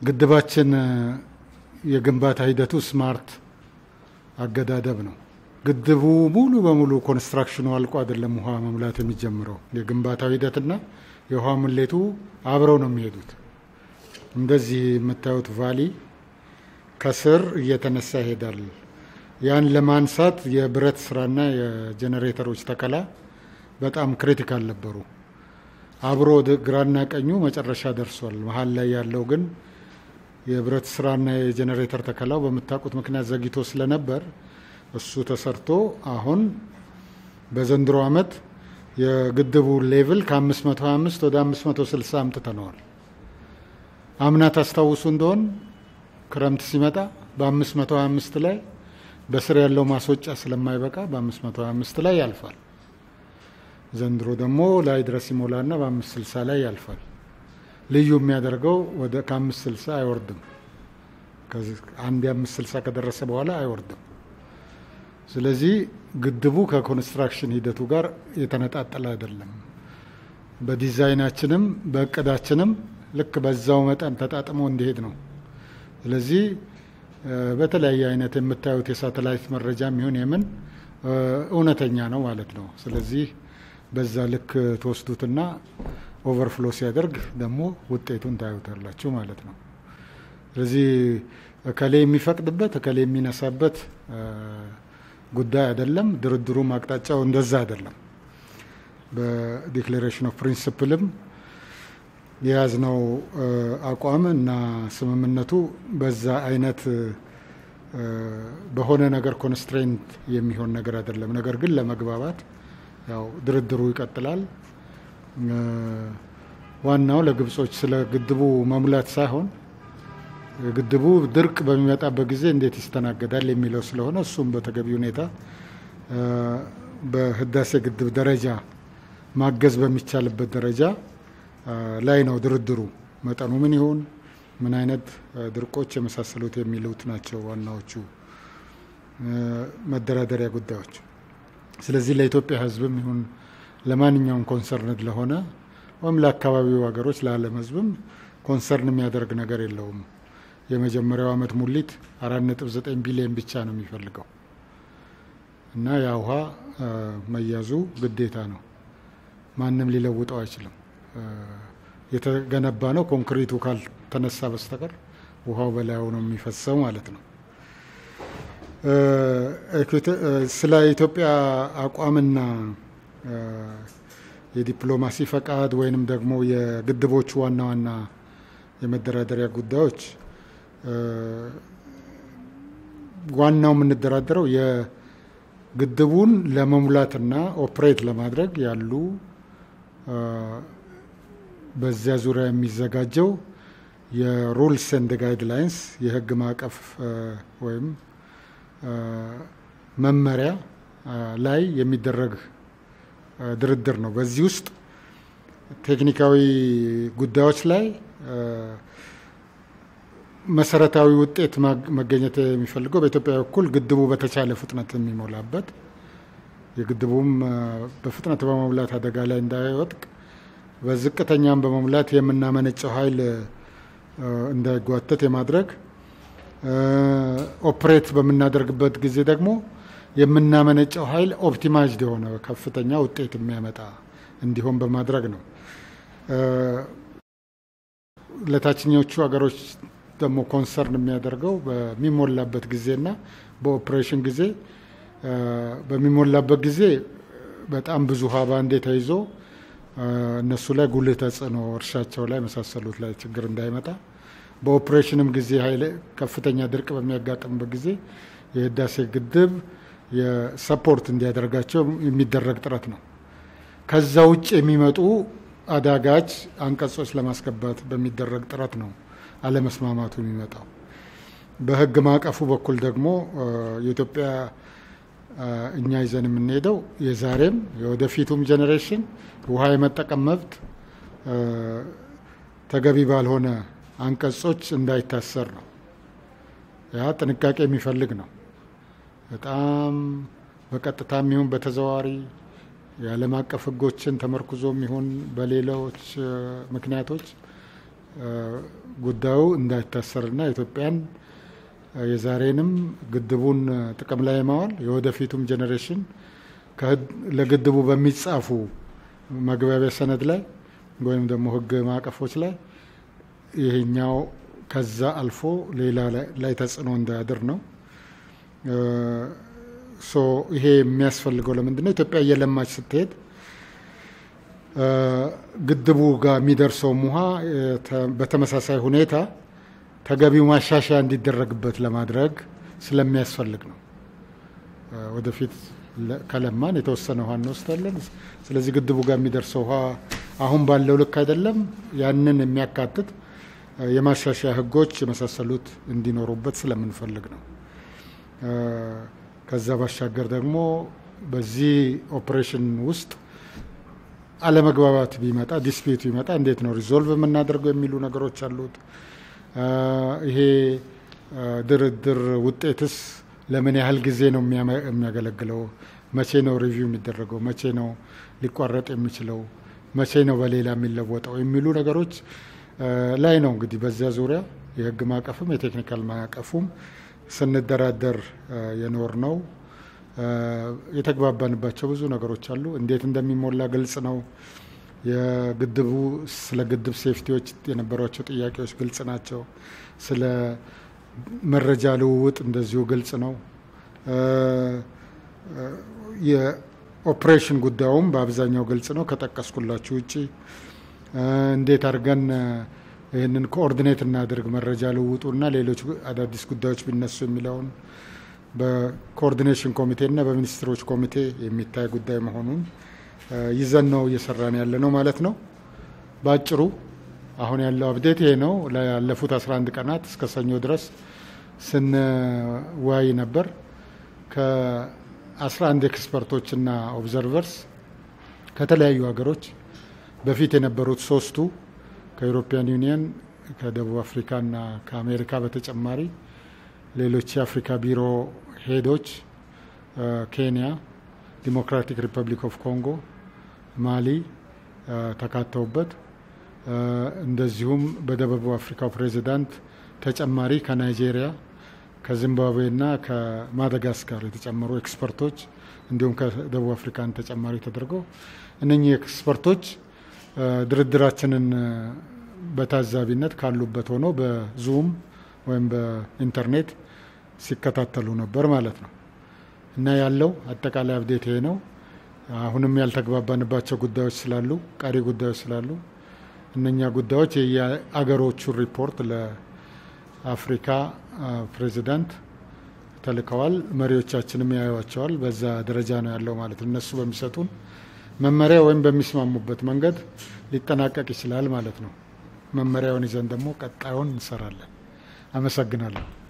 ግድባችን የግንባታ ሂደቱ ስማርት አገዳደብ ነው። ግድቡ ሙሉ በሙሉ ኮንስትራክሽኑ አልቆ አይደለም ውሃ መሙላት የሚጀምረው። የግንባታው ሂደትና የውሃ ሙሌቱ አብረው ነው የሚሄዱት። እንደዚህ የምታዩት ቫሊ ከስር እየተነሳ ይሄዳል። ያን ለማንሳት የብረት ስራና የጄኔሬተሮች ተከላ በጣም ክሪቲካል ነበሩ። አብሮ ግራና ቀኙ መጨረሻ ደርሷል። መሀል ላይ ያለው ግን የብረት ስራና የጄኔሬተር ተከላው በምታውቁት ምክንያት ዘግይቶ ስለነበር እሱ ተሰርቶ አሁን በዘንድሮ ዓመት የግድቡ ሌቭል ከ525 ወደ 560 አምጥተነዋል። አምና ታስታውሱ እንደሆን ክረምት ሲመጣ በ525 ላይ በስር ያለው ማስወጫ ስለማይበቃ በ525 ላይ ያልፋል። ዘንድሮ ደግሞ ላይ ድረስ ይሞላና በ560 ላይ ያልፋል። ልዩ የሚያደርገው ወደ ከ560 አይወርድም። አንድ የ560 ከደረሰ በኋላ አይወርድም። ስለዚህ ግድቡ ከኮንስትራክሽን ሂደቱ ጋር የተነጣጠለ አይደለም። በዲዛይናችንም በእቅዳችንም ልክ በዛው መጠን ተጣጥሞ እንዲሄድ ነው። ስለዚህ በተለያየ አይነት የምታዩት የሳተላይት መረጃ የሚሆን የምን እውነተኛ ነው ማለት ነው። ስለዚህ በዛ ልክ ትወስዱትና ኦቨርፍሎ ሲያደርግ ደግሞ ውጤቱን ታዩታላችሁ ማለት ነው። ስለዚህ እከሌ የሚፈቅድበት እከሌ የሚነሳበት ጉዳይ አይደለም። ድርድሩም አቅጣጫው እንደዛ አይደለም። በዲክሌሬሽን ኦፍ ፕሪንስፕልም የያዝነው አቋም እና ስምምነቱ በዛ አይነት በሆነ ነገር ኮንስትሬንት የሚሆን ነገር አይደለም። ነገር ግን ለመግባባት ያው ድርድሩ ይቀጥላል። ዋናው ለግብጾች ስለ ግድቡ መሙላት ሳይሆን ግድቡ ድርቅ በሚመጣበት ጊዜ እንዴት ይስተናገዳል የሚለው ስለሆነ እሱም በተገቢ ሁኔታ በህዳሴ ግድብ ደረጃ ማገዝ በሚቻልበት ደረጃ ላይ ነው ድርድሩ። መጠኑ ምን ይሁን፣ ምን አይነት ድርቆች የመሳሰሉት የሚሉት ናቸው ዋናዎቹ መደራደሪያ ጉዳዮች። ስለዚህ ለኢትዮጵያ ሕዝብም ይሁን ለማንኛውም ኮንሰርንድ ለሆነ ወይም ለአካባቢው ሀገሮች ለዓለም ሕዝብም ኮንሰርን የሚያደርግ ነገር የለውም። የመጀመሪያው ዓመት ሙሊት አራት ነጥብ ዘጠኝ ቢሊዮን ብቻ ነው የሚፈልገው እና ያ ውሃ መያዙ ግዴታ ነው። ማንም ሊለውጠው አይችልም። የተገነባ ነው። ኮንክሪቱ ካልተነሳ በስተቀር ውሃው በላዩ ነው የሚፈሰው ማለት ነው። ስለ ኢትዮጵያ አቋምና የዲፕሎማሲ ፈቃድ ወይንም ደግሞ የግድቦቹ ዋና ዋና የመደራደሪያ ጉዳዮች ዋናው የምንደራደረው የግድቡን ለመሙላትና ኦፕሬት ለማድረግ ያሉ በዚያ ዙሪያ የሚዘጋጀው የሩልስ ኤንድ ጋይድላይንስ የሕግ ማዕቀፍ ወይም መመሪያ ላይ የሚደረግ ድርድር ነው። በዚህ ውስጥ ቴክኒካዊ ጉዳዮች ላይ መሰረታዊ ውጤት መገኘት የሚፈልገው በኢትዮጵያ በኩል ግድቡ በተቻለ ፍጥነት የሚሞላበት የግድቡም በፍጥነት በመሙላት አደጋ ላይ እንዳይወጥቅ በዝቅተኛም በመሙላት የምናመነጨው ኃይል እንዳይጓተት የማድረግ ኦፕሬት በምናደርግበት ጊዜ ደግሞ የምናመነጨው ኃይል ኦፕቲማይዝድ የሆነ ከፍተኛ ውጤት የሚያመጣ እንዲሆን በማድረግ ነው። ለታችኞቹ ሀገሮች ደግሞ ኮንሰርን የሚያደርገው በሚሞላበት ጊዜና በኦፕሬሽን ጊዜ በሚሞላበት ጊዜ በጣም ብዙ ውሃ ባንዴ ተይዞ እነሱ ላይ ጉልህ ተጽዕኖ እርሻቸው ላይ መሳሰሉት ላይ ችግር እንዳይመጣ በኦፕሬሽንም ጊዜ ኃይል ከፍተኛ ድርቅ በሚያጋጥምበት ጊዜ የህዳሴ ግድብ የሰፖርት እንዲያደርጋቸው የሚደረግ ጥረት ነው። ከዛ ውጭ የሚመጡ አዳጋች አንቀጾች ለማስገባት በሚደረግ ጥረት ነው አለመስማማቱ የሚመጣው። በህግ ማዕቀፉ በኩል ደግሞ የኢትዮጵያ እኛ ይዘን የምንሄደው የዛሬም የወደፊቱም ጄኔሬሽን ውሃ የመጠቀም መብት ተገቢ ባልሆነ አንቀጾች እንዳይታሰር ነው። ያ ጥንቃቄ የሚፈልግ ነው። በጣም በቀጥታም ይሁን በተዘዋዋሪ የዓለም አቀፍ ህጎችን ተመርኩዞም ይሁን በሌሎች ምክንያቶች ጉዳዩ እንዳይታሰርና ኢትዮጵያን የዛሬንም ግድቡን ጥቅም ላይ ማዋል የወደፊቱም ጄኔሬሽን ለግድቡ በሚጻፉ መግባቢያ ሰነድ ላይ ወይም ደግሞ ሕግ ማዕቀፎች ላይ ይሄኛው ከዛ አልፎ ሌላ ላይ ተጽዕኖ እንዳያድር ነው። ሶ ይሄ የሚያስፈልገው ለምንድን ነው? ኢትዮጵያ እየለማች ስትሄድ ግድቡ ጋር የሚደርሰውም ውሃ በተመሳሳይ ሁኔታ ተገቢው ማሻሻያ እንዲደረግበት ለማድረግ ስለሚያስፈልግ ነው። ወደፊት ከለማን የተወሰነ ውሃ እንወስዳለን። ስለዚህ ግድቡ ጋር የሚደርሰው ውሃ አሁን ባለው ልክ አይደለም። ያንን የሚያካትት የማሻሻያ ህጎች የመሳሰሉት እንዲኖሩበት ስለምንፈልግ ነው። ከዛ ባሻገር ደግሞ በዚህ ኦፕሬሽን ውስጥ አለመግባባት ቢመጣ ዲስፒቱ ቢመጣ እንዴት ነው ሪዞልቭ የምናደርገው የሚሉ ነገሮች አሉት። ይሄ ድርድር ውጤትስ ለምን ያህል ጊዜ ነው የሚያገለግለው? መቼ ነው ሪቪው የሚደረገው? መቼ ነው ሊቋረጥ የሚችለው? መቼ ነው በሌላ የሚለወጠው? የሚሉ ነገሮች ላይ ነው እንግዲህ በዚያ ዙሪያ የህግ ማዕቀፍም የቴክኒካል ማዕቀፉም ስንደራደር የኖር ነው። የተግባባንባቸው ብዙ ነገሮች አሉ። እንዴት እንደሚሞላ ግልጽ ነው። የግድቡ ስለ ግድብ ሴፍቲዎች የነበሯቸው ጥያቄዎች ግልጽ ናቸው። ስለ መረጃ ልውውጥ እንደዚሁ ግልጽ ነው። የኦፕሬሽን ጉዳዩም በአብዛኛው ግልጽ ነው ከጠቀስኩላችሁ ውጭ እንዴት አድርገን ይህንን ኮኦርዲኔት እናድርግ መረጃ ልውውጡና ሌሎች አዳዲስ ጉዳዮች ቢነሱ የሚለውን በኮኦርዲኔሽን ኮሚቴና በሚኒስትሮች ኮሚቴ የሚታይ ጉዳይ መሆኑን ይዘን ነው እየሰራን ያለ ነው ማለት ነው። በአጭሩ አሁን ያለው አብዴት ይሄ ነው። ላለፉት 11 ቀናት እስከ ሰኞ ድረስ ስንወያይ ነበር ከ11 ኤክስፐርቶችና ኦብዘርቨርስ ከተለያዩ ሀገሮች በፊት የነበሩት ሶስቱ ከዩሮፒያን ዩኒየን ከደቡብ አፍሪካና ከአሜሪካ በተጨማሪ ሌሎች የአፍሪካ ቢሮ ሄዶች ኬንያ፣ ዲሞክራቲክ ሪፐብሊክ ኦፍ ኮንጎ፣ ማሊ ተካተውበት እንደዚሁም በደቡብ አፍሪካው ፕሬዚዳንት ተጨማሪ ከናይጄሪያ ከዚምባብዌና ከማዳጋስካር የተጨመሩ ኤክስፐርቶች እንዲሁም ከደቡብ አፍሪካን ተጨማሪ ተደርገው እነኚህ ኤክስፐርቶች ድርድራችንን በታዛቢነት ካሉበት ሆኖ በዙም ወይም በኢንተርኔት ሲከታተሉ ነበር ማለት ነው። እና ያለው አጠቃላይ አብዴት ይሄ ነው። አሁንም ያልተግባባንባቸው ጉዳዮች ስላሉ ቀሪ ጉዳዮች ስላሉ እነኛ ጉዳዮች የአገሮቹን ሪፖርት ለአፍሪካ ፕሬዚዳንት ተልከዋል። መሪዎቻችንም ያዩዋቸዋል። በዛ ደረጃ ነው ያለው ማለት ነው። እነሱ በሚሰጡን መመሪያ ወይም በሚስማሙበት መንገድ ሊጠናቀቅ ይችላል ማለት ነው። መመሪያውን ይዘን ደግሞ ቀጣዩን እንሰራለን። አመሰግናለሁ።